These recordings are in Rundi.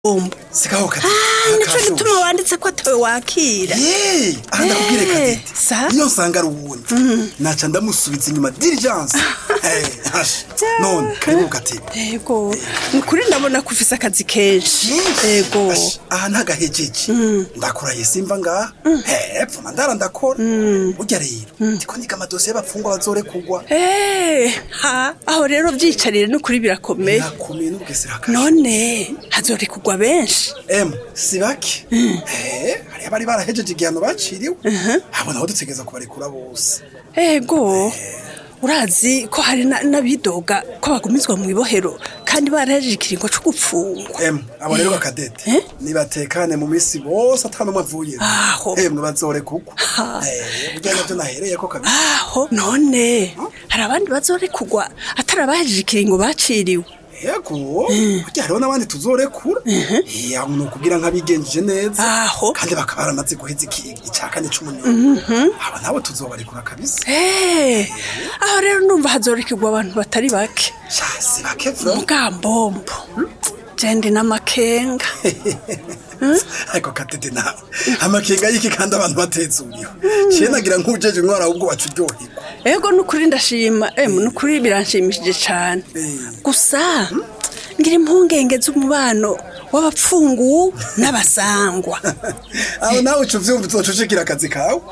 umbu sigaho kati nico gituma wanditse ko atawe wakira ye aha ndakubwire Eh, kadete sa? iyo nsanga ari uwundi naca ndamusubiza inyuma diligence Eh, hasha. none karibu katete yego ni ukuri ndabona ko ufise akazi kenshi yego Hasha, aha ntagahejeje ndakuraye simva ngaha hepfo mandara ndakora burya rero ndiko niga amadosiye y'abapfungwa bazorekugwa Eh, ha aho rero vyicarire n'ukuri birakomeye nakomeye n'ubugesera kasha none hazorekugwa benshi emu si bake Eh, hariyo abari barahejeje igihano baciriwe abo nabo dutegereza kubarekura bose ego urazi ko hari na- n'abidoga ko bagumizwa mu ibohero kandi barahejeje ikiringo co gupfungwa emu abo rero bakadete Eh? nibatekane mu misi bose atanumwe avuye Aho. emwe bazorekugwa Ha. Eh, burya navyo nahereyeko kabisa aho none hari abandi bazorekugwa atari abahejeje ikiringo baciriwe yego burya hariho n'abandi tuzorekura iya ni ukugira nk'abigenjeje neza Aho. kandi bakaba baramaze guheza iki- ica kane c'umunyoni abo nabo tuzobarekura kabisa Eh, aho rero numva hazorekugwa abantu batari bake sha si bake vyo mugambombo jendi n'amakenga ariko katete nawe amakenga y'iki kandi abantu batezuriwe ciye nagira nk'ujeje intwara ahubwo wacu uryoherwa ego nukuri ndashima emu nukuri biranshimishije cane Eh. gusa ngira impungenge z'umubano w'abapfungu n'abasangwa aho nawe uca uvyumva uzocucikira akazi kawe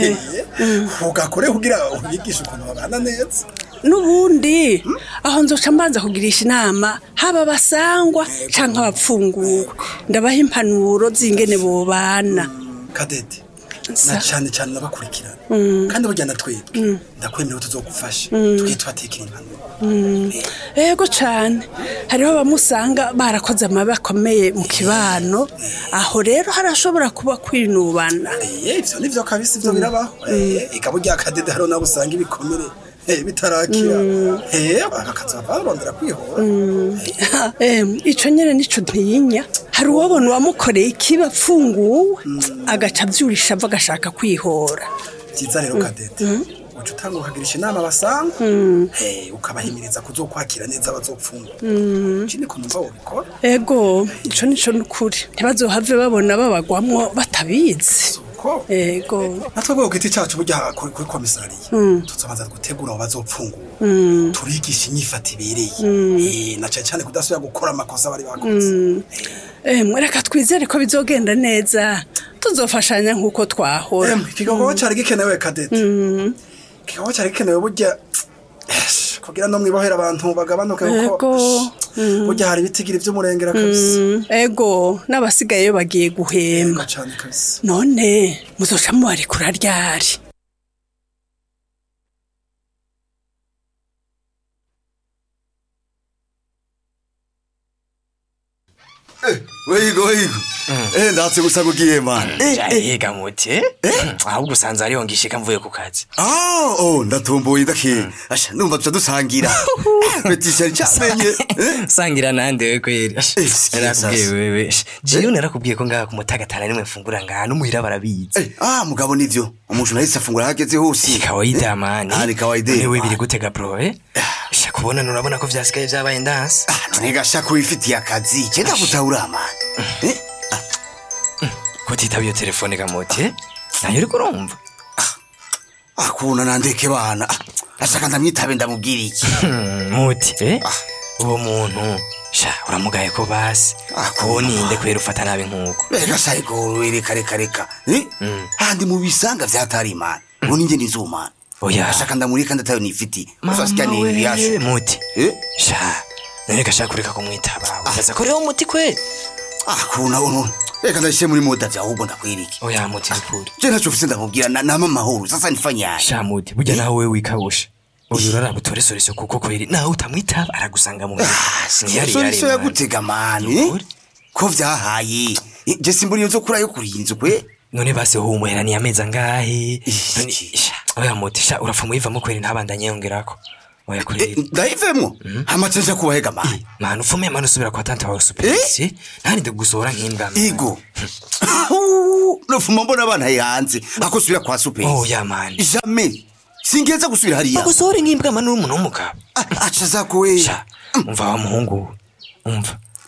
ugakore kugira ubigishe ukuntu babana neza n'ubundi aho nzoca mbanza kugirisha inama haba abasangwa canke abapfunguwe ndabaha impanuro z'ingene bobana kadete Sa- na cane cane nabakurikirana kandi burya na twebwe ndakwemerewe tuzogufasha tugiye tubatekera impanuro ego cane hariho abamusanga barakoze amabi akomeye mu kibano aho rero harashobora kuba kwinubana Eh, ivyo nivyo kabisa ivyo birabaho Eh, eka burya kadede hariho nabo usanga ibikomere eh, bitarakira Eh, bakazava barondera kwihora Em, ico nyene nico ntiyinya hari uwabona uwamukoreye ikiba apfunguwe agaca avyurisha ava agashaka kwihora vyiza rero kadete uca utanga ukagirisha inama basanga Eh, ukabahimiriza kuzokwakira neza abazopfungwa iki niko numva wobikora ego ico nico nukuri ntibazohave babona babagwamwo batabizi uko ego natwe bwo giti cacu burya kuri kuri komisariya tuzobanza gutegura abo bazopfungura turigisha inyifata ibereye Eh, na cane cane kudasubira gukora amakosa bari bakoze Em, reka twizere ko bizogenda neza tuzofashanya nk'uko twahora Em, ikigogo cari gikenewe kadete ikigogo cari gikenewe burya Esh, kugira no mwibohera abantu bagabanuke kuko Ego. Esh, burya hari ibitigiri vy'umurengera kabisa ego n'abasigayeyo bagiye guhema Ego cane kabisa none muzoca mubarekura ryari weyigo weyigo eh ndatse gusa kugiye man jayiga muti ahubwo usanze ariho ngishika mvuye ku kazi ah oh ndatomboye ndake asha numva tuca dusangira betisha cyamenye eh sangira nande we kweri Ash, Eh, sikia narakubwiye sasa. wewe Ash, jiyo narakubwiye ko ngaha ku mutagatana nimwe mfungura ngaha n'umuhira barabizi Eh, ah mugabo nivyo umuntu nahise afungura hageze hose ni kawaida mani Ah, ni kawaida, wewe man. biri gutega bro eh sha kubona nurabona ko vyasigaye vyabaye ndansi ah none gashaka wifitiye akazi cyenda gutahura man eh kutitaba iyo telefone gamuti eh? nayo uriko urumva akuna nandeke bana Ah, ashaka ndamwitabe ndamubwira iki Hmm, muti eh? uwo muntu sha uramugaye ko basi Ah, ko ninde kwera ufata nabi nk'uko Reka sayigoro reka reka reka eh handi mu bisanga vyatari man ubu ninjye nizumana Oya. ashaka ndamurika ndatayo nifiti Mama uzasikia ni we, yasho muti eh sha none gashaka kureka kumwitaba ukaza ko rero umuti kwe ah kuna uno reka ndashe muri moda vya ahubwo ndakwiriki oya muti nikuri je ntacho mfise ndamubwira na nama mahoro sasa nifanyaye sha muti burya nawe we wikabusha uyu urara butoresoreso kuko kweri nawe utamwitaba aragusanga mu Ntiyari yari so man. yagutega mani Nukuri. ko vyahaye Eh, je simburi yo kura yo kurinzu kwe none base humwera ni amezi angahe Ih, none iki. sha oya muti sha urapfa muyivamo kweri ntabandanye yongerako oya Eh, kureri ndayivemwo hamaze nja kubahega mani manu ufume manu usubira kwa tante wawe superisi ntarinde gusohora nk'imbwa mani. igo nofuma mbona abana hanze ako subira kwa superi oya mani jamais singeza gusubira hariya bagusohore nk'imbwa mani uri umuntu w'umugabo Ah, aca zako we sha umva wa muhungu umva Eh,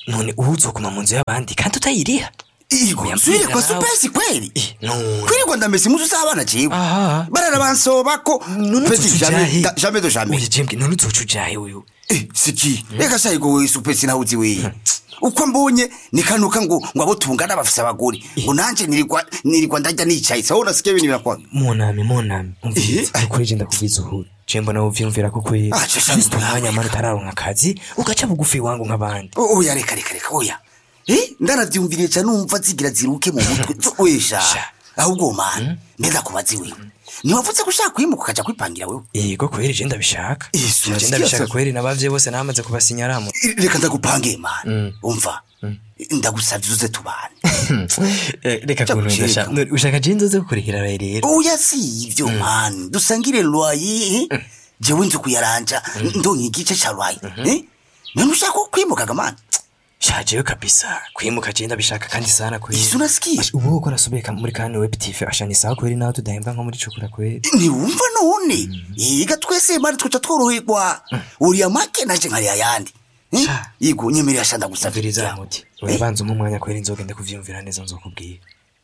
none ubu uzokuma mu nzu y'abandi kandi utayiriha Igo, Oya, subire kwa mbwira nawe. supesi kweli Eh, none kwirirwa ndamese impuzu z'abana jewe Aha. bararabansoba ko none Petit, uzoca jamais ujahe da- jamais de jamais oya jembwe none uzoca ujahe wewe Eh, siki reka sha igo we supesi nawe uzi we uko mbonye nikanuka ngo ngo abo tungana bafise abagore ngo nanje nirirwa nirirwa ndarya nicaye sawa nasikiye ibintu birakwa munami munami umviriza Eh, ukuri je ndakubwiza uhuru je mbona uvyumvira ko kweri Ah, je sha- ufite umwanya mani utararonka akazi ugaca bugufi wangu nk'abandi oya reka reka reka oya eh ndanavyumviriye ca numva zigira ziruke mu mutwe zo- wesha Sha. ahubwo man mbega kubazi wewe ntiwavuze ko ushaka kwimuka ukaja kwipangira wewe yego kweri je ndabishaka Yesu, je nasikia ndabishaka sasa. kweri nabavye bose namaze kubasinyaramo reka ndagupange man umva ndagusavye uze tubane Eh, reka Cha kuntu gucika. ndasha ushaka je nzoze kukurihira rero oya si ivyo man dusangire lwaye eh? jewe nzi kuyaranja ndonka igice ca lwaye eh? none ushaka kwimukaga man shajewe kabisa kwimuka je ndabishaka kandi sana kweri Yesu, unasikia? Ash, ubu uko nasubiye ka- muri kane web tv asha ni sawa kweri nawe tudahemba nko muri cukura kweri ntiwumva none yiga twese mari twica tworoherwa uriya make naje nkari ayandi Eh? Sha. yigo nyemerera sha ndagusavye Viriza muti urabanza umwe umwanya kweri nzogende kuvyumvira neza nzokubwira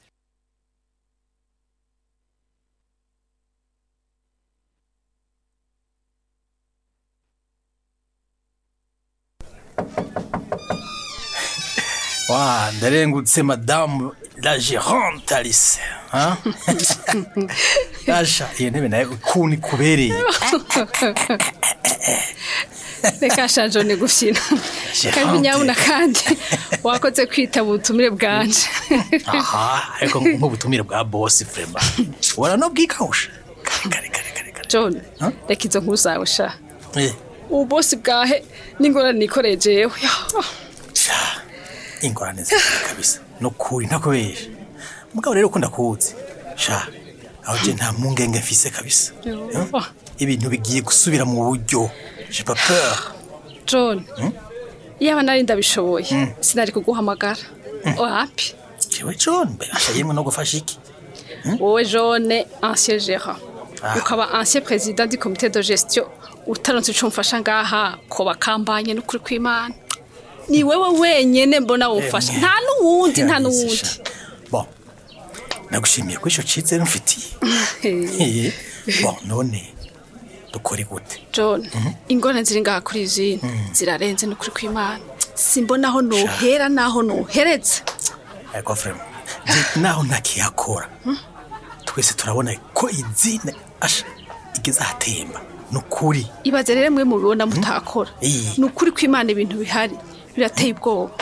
wa ndarengutse madamu la gérante alice hein? asha iyo ntebe nayo ukuntu ikubereye reka shajo ni gufyina kandi nyabuna kandi wakoze kwitaba ubutumire bwanje aha ariko nk'ubutumire bwa bosi vrema waranobwikawusha kare kare kare kare john Huh? reka izo nkuru zawe sha Eh, ubu bosi bwahe n'ingorane nikoreye jewe sha ingorane zikari kabisa nukuri ntakubesha mugabo rero ukunda kuwuzi sha aho je nta mpungenge mfise kabisa Yo. Hein? ibintu bigiye gusubira mu buryo j'ai pas peur john iyaba nari ndabishoboye sinari kuguhamagara wapi jewe john mbere asha yemwe no gufasha iki wowe jone ancien gérant Ah. ukaba ancien président du comité de gestion utaronse ico mfasha ngaha ko bakambanye n'ukuri kw'imana ni wewe wenyene mbona wofasha nta n'uwundi nta n'uwundi bon nagushimiye ko ico cizere mfitiye Eh, bon none dukore gute john ingorane ziri ngaha kuri izindi zirarenze n'ukuri kw'imana simbona aho nohera n'aho nohereza ariko vrema naho ntakiyakora twese turabona ko izine asha igeze ahatemba nukuri ibaze rero mwe mubibona mutakora Eh. ni ukuri kw'imana ibintu bihari birateye ubwoba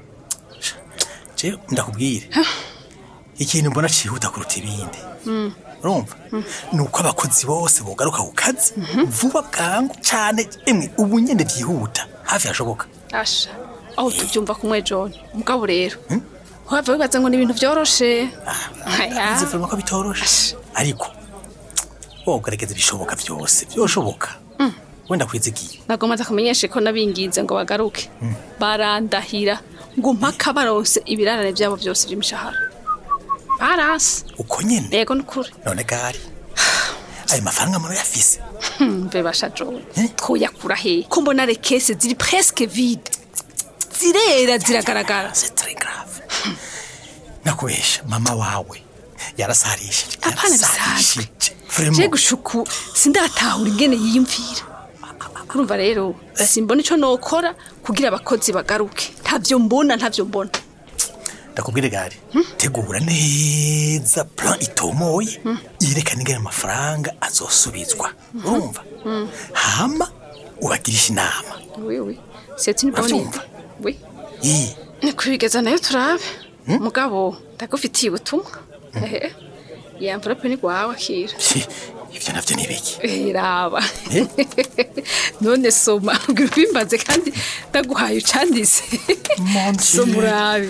je ndakubwire ikintu mbona cihuta kuruta ibindi urumva ni uko abakozi bose bogaruka ku kazi vuba bwangu cane emwe ubu nyene vyihuta hafi hashoboka asha aho tubyumva kumwe john mugabo rero wava wibaza ngo ni ibintu byoroshe Aya. izi vrema ko bitoroshe ariko wogerageza ibishoboka vyose vyoshoboka wenda kwizigiye nagomba kumenyesha ko nabinginze ngo bagaruke barandahira ngo mpaka baronse ibirarane byabo byose by'imishahara baranse uko nyene yego nukuri none gari ayo mafaranga murayafise mbe basha john twoyakura he ko mbona rekese ziri presque vide zirera ziragaragara c'est très grave nakubesha mama wawe yarasarishije apana bisanzwe yarasarishije je vraiment gushuku sindatahura ingene yiyumvira urumva rero simbona ico nokora kugira abakozi bagaruke ntavyo mbona ntavyo mbona ndakubwire gari tegura neza plan itomoye yerekana ingene amafaranga azosubizwa urumva hama ubagirisha inama oui oui c'est une bonne Uravyumva? idée oui Ii, ni kubigeza nayo turabe mugabo ndagufitiye ubutumwa ehe iyi envelope ni gwawe akira shi, ivyo navyo ni biki Eh, raba Eh? none soma ubwira ubimbaze kandi ndaguhaye ucandise Mon Dieu. soma urabe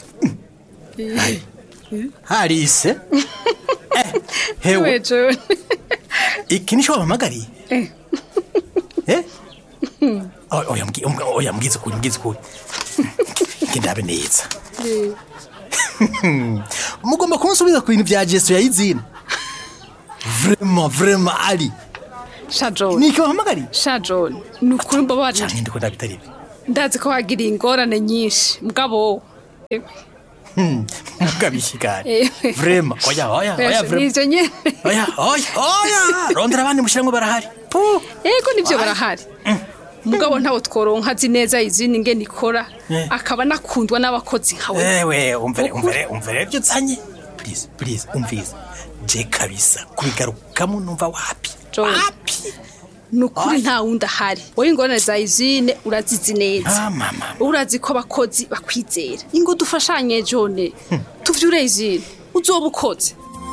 harise eh, hewe we john iki nico wamamagariye Eh. Eh? O- oya mbwi- mbwi- oya mbwiza ukuri mbwiza ukuri ngendabe neza mugomba kunsubiza ku bintu vya jesu yayizina vraiment vraiment ari sha john niki wahamagariye sha john ni ukuri mbabarira canke ndiko ndabitari ibi ndazi ko wagiriye ingorane nyinshi mugabo mugabishigane Eh. vrema oya oya oya vrema nivyo nyene oya oya oya rondera abandi mushiramwe barahari Puh. ego nivyo barahari mugabo ntawo tworonka azi neza izindi ngene ikora Eh. akaba nakundwa n'abakozi nkawe ewe umvere umvere umvere ibyo uzanye please please umvize je kabisa kubigarukamo numva wapi John. wapi nukuri nta wundi ahari wowe ingorane za izine urazizi neza Ah, mama. urazi ko abakozi bakwizera ingo dufashanye jone tuvyure izine uzoba ukoze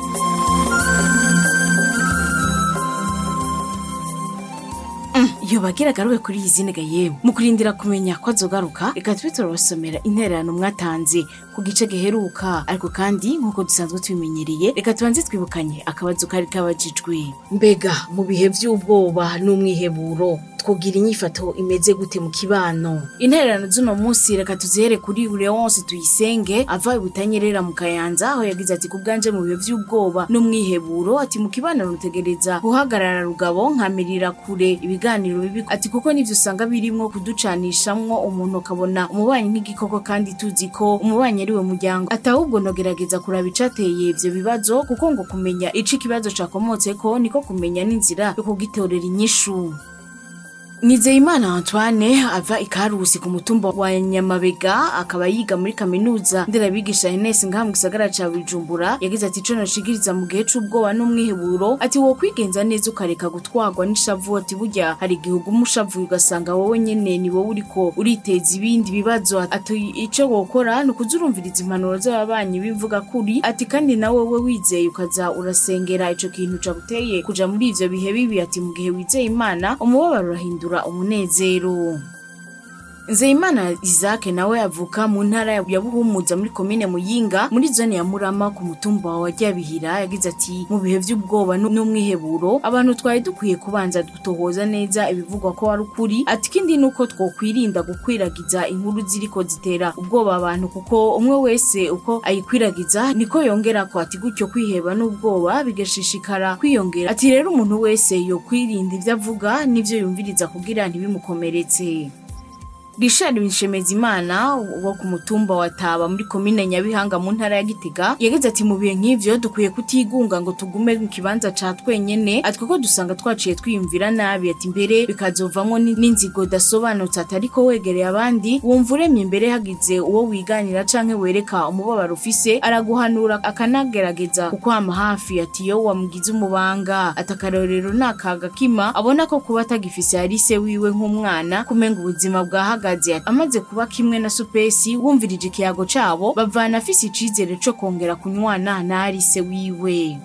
iyo bagira agaruke kuri iyi zine yemwe mu kurindira kumenya ko azogaruka reka tube turabasomera intererano mwatanze ku gice giheruka ariko kandi nk'uko dusanzwe tubimenyereye reka tubanze twibukanye akabazo kari kabajijwe mbega mu bihe by'ubwoba n'umwiheburo twogira inyifato imeze gute mu kibano intererano z'uno munsi reka tuzihere kuri leonce tuyisenge ava i butanyerera mu kayanza aho yagize ati ku bwanje mu bihe by'ubwoba n'umwiheburo ati mu kibano rutegereza guhagarara rugabo nkamirira kure ibiganiro bibi ati kuko nivyo usanga birimwo kuducanishamwo umuntu ukabona umubanyi nk'igikoko kandi tuzi ko umubanyi ari we muryango ati ahubwo nogerageza kuraba icateye ivyo bibazo kuko ngo kumenya ico ikibazo cakomotseko niko kumenya n'inzira yo kugitorera inyishu Nizeyimana Antoine ava ikarusi ku mutumba wa Nyamabega akaba yiga muri kaminuza nderabigisha Ines ngaha mu gisagara ca Bujumbura yagize ati ico noshigiriza mu gihe c'ubwoba n'umwiheburo ati wo kwigenza neza ukareka gutwarwa n'ishavu ati burya hari igihe uguma ushavuye ugasanga wowe nyene ni wowe uriko uriteza ibindi bibazo ati ico wokora ni ukuza urumviriza impanuro z'ababanyi bivuga kuri ati kandi nawe we wizeye ukaza urasengera ico kintu caguteye kuja muri ivyo bihe bibi ati mu gihe wizeye Imana umubabaro urahindura umunezero Nzeyimana Isaac nawe avuka mu ntara ya Buhumuza muri komine Muyinga muri zone ya Murama ku mutumba wa Ryabihira yagize ati mu bihe by'ubwoba nu- n'umwiheburo abantu twari dukwiye kubanza gutohoza neza ibivugwa ko ari ukuri ati kindi nuko twokwirinda gukwiragiza inkuru ziriko zitera ubwoba abantu kuko umwe wese uko ayikwiragiza niko yongera ko ati gutyo kwiheba n'ubwoba bigashishikara kwiyongera ati rero umuntu wese yo kwirinda ibyo avuga n'ivyo yumviriza kugira ntibimukomeretse Richard Nshemezimana wo ku mutumba wa Taba muri komine Nyabihanga mu ntara ya Gitega yagize ati mu bihe nk'ivyo dukwiye kutigunga ngo tugume mu kibanza ca twenyene ati kuko dusanga twaciye twiyumvira nabi ati mbere bikazovamwo ni- n'inzigo dasobanutse ati ariko wegereye abandi wumva uremye mbere hagize uwo wiganira canke wereka umubabaro ufise araguhanura akanagerageza kukwama hafi ati iyo wamugize umubanga ati akarorero ni akaga kima abona ko kuba atagifise ari se wiwe nk'umwana kumenga ubuzima bwahagaze ati amaze kuba kimwe na supesi wumvirije ikiyago cabo bavana afise icizere co kongera kunywana na ari se wiwe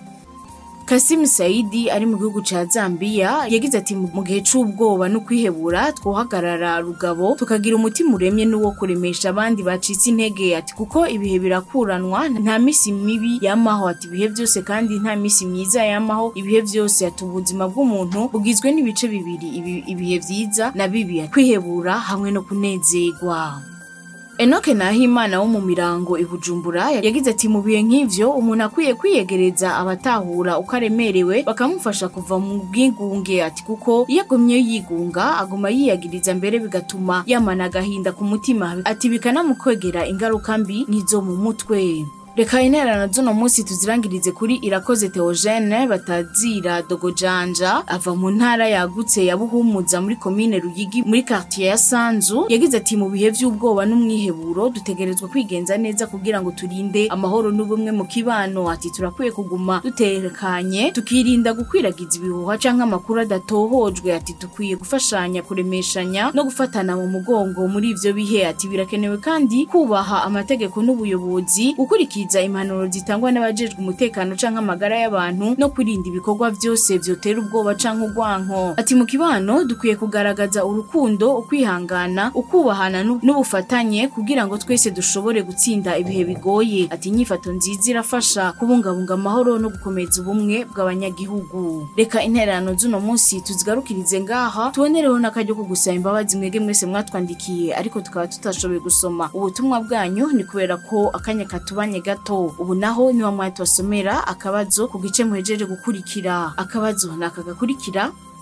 Kasim Saidi ari mu gihugu ca Zambia yagize ati mu gihe c'ubwoba no kwihebura twohagarara rugabo tukagira umutima uremye n'uwo kuremesha abandi bacitse intege ati kuko ibihe birakuranwa nta misi mibi yamaho ati ibihe byose kandi nta misi myiza yamaho ibihe byose ati ubuzima bw'umuntu bugizwe n'ibice bibiri ibi- ibihe vyiza na bibi ati kwihebura hamwe no kunezerwa Enoke Nahimana wo mu mirango i Bujumbura yagize ati mu bihe nk'ivyo umuntu akwiye kwiyegereza abatahura uko aremerewe bakamufasha kuva mu bwigunge ati kuko iyo agumye yigunga aguma yiyagiriza mbere bigatuma yamana agahinda ku mutima ati bikanamukwegera ingaruka mbi nk'izo mu mutwe reka intererano z'uno munsi tuzirangirize kuri irakoze Theogene batazira dogojanja ava mu ntara yagutse ya buhumuza muri komine ruyigi muri quartier ya sanzu yagize ati mu bihe by'ubwoba n'umwiheburo dutegerezwa kwigenza neza kugira ngo turinde amahoro n'ubumwe mu kibano ati turakwiye kuguma dutekanye tukirinda gukwiragiza ibihuha canke amakuru adatohojwe ati dukwiye gufashanya kuremeshanya no gufatana mu mugongo muri ivyo bihe ati birakenewe kandi kubaha amategeko n'ubuyobozi gukurikiza impanuro zitangwa n'abajejwe umutekano canke amagara y'abantu no kwirinda ibikorwa vyose vyotera ubwoba canke urwanko ati mu kibano dukwiye kugaragaza urukundo ukwihangana ukubahana n'u- n'ubufatanye kugira ngo twese dushobore gutsinda ibihe bigoye ati inyifato nziza irafasha kubungabunga amahoro no gukomeza ubumwe bw'abanyagihugu reka intererano z'uno munsi tuzigarukirize ngaha tubonereho n'akaryo ko gusaba imbabazi mwege mwese mwatwandikiye ariko tukaba tutashoboye gusoma ubutumwa bwanyu ni kubera ko akanya katubanye gato ubu naho niwa mwatubasomera akabazo ku gice muhejeje gukurikira akabazo ni aka gakurikira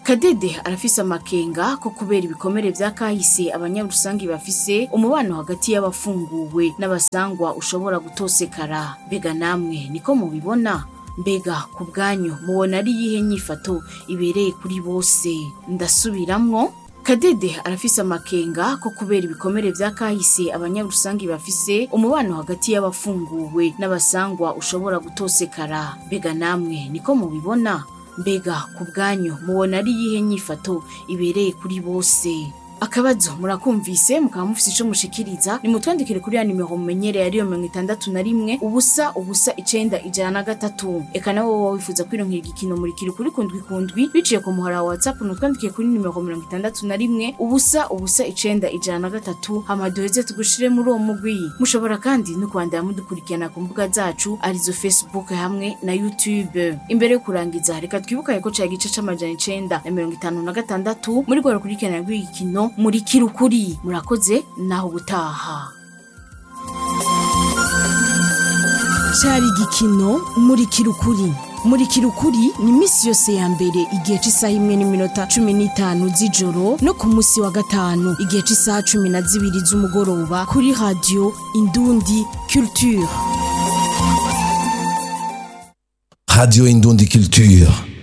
kadede arafise amakenga ko kubera ibikomere vya kahise abanyarusangi bafise umubano hagati y'abafunguwe n'abasangwa ushobora gutosekara mbega namwe niko mubibona mbega ku bwanyu mubona ari iyihe nyifato ibereye kuri bose ndasubiramwo kadede arafise amakenga ko kubera ibikomere vya kahise abanyarusangi bafise umubano hagati y'abafunguwe n'abasangwa ushobora gutosekara mbega namwe niko mubibona mbega ku bwanyu mubona ari iyihe nyifato ibereye kuri bose akabazo murakumvise mukaba mufise ico mushikiriza nimutwandikire kuri ya nimero mumenyereye ariyo mirongo itandatu na rimwe ubusa ubusa icenda ijana na gatatu eka nawe woba wifuza kwironkera igikino murikiri kuri kundwi kundwi biciye ku muhora wa whatsapp nutwandikiye kuri nimero mirongo itandatu na rimwe ubusa ubusa icenda ijana na gatatu hama duheze tugushire muri uwo mugwi mushobora kandi no kwandira mudukurikirana ku mbuga zacu arizo facebook hamwe na youtube imbere yo kurangiza reka twibukanye ko cari igice c'amajana icenda na mirongo itanu na gatandatu muri rwa rukurikirana rw'igikino muri kirukuri murakoze naho gutaha cyari igikino muri kirukuri muri kirukuri ni iminsi yose ya mbere igihe cy'isaha imwe n'iminota cumi n'itanu z'ijoro no ku munsi wa gatanu igihe cy'isaha cumi na zibiri z'umugoroba kuri radiyo indundi culture Radio Indundi Culture.